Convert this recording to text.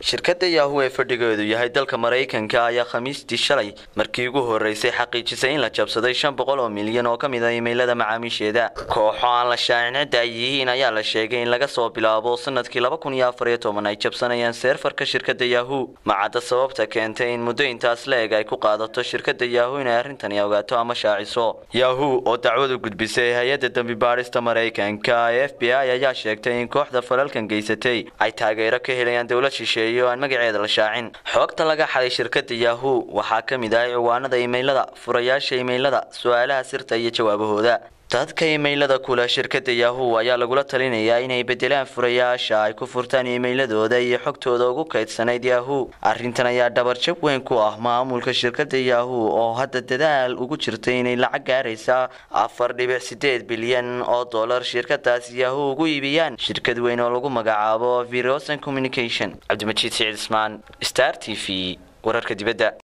shirkadda yahu ee fadhigeedu yahay dalka maraykanka ayaa khamiistii shalay markii ugu horeysay xaqiijisay in la jabsaday shan boqol oo milyan oo ka mid a imaylada macaamiisheeda kooxo aan la shaacin cidda ay yihiin ayaa la sheegay in laga soo bilaabo sanadkii laba kun iyo afar iyo toban ay jabsanayaan seerfarka shirkadda yahu macadda sababta keentay in muddo intaas la eg ay ku qaadato shirkadda yahu inay arrintani ogaato ama shaaciso yahu oo dacwadu gudbisay hay-adda dembi baadhista maraykanka ee f b i ayaa sheegtay in kooxda falalkan geysatay ay taageero ka helayaan dowlad shisheeye oo aan magaceeda la shaacin xoogta laga xaday shirkadda yahu waxaa ka mid ah ciwaanada imaylada furayaasha imaylada su-aalaha sirta iyo jawaabahooda dadka imaylada kule shirkadda yahu ayaa lagula talinayaa inay bedelaan furayaasha ay ku furtaan imayladooda iyo xogtooda ugu kaydsanayd yahu arrintan ayaa dhabarjab weyn ku ah maamulka shirkadda yahu oo hadda dadaal ugu jirtay inay lacag gaaraysa afar dhibic sideed bilyan oo dollar shirkadaas yahu ugu iibiyaan shirkad weyn oo lagu magacaabo virosan communication cabdimajiid siciid ismaan star t v wararka dibadda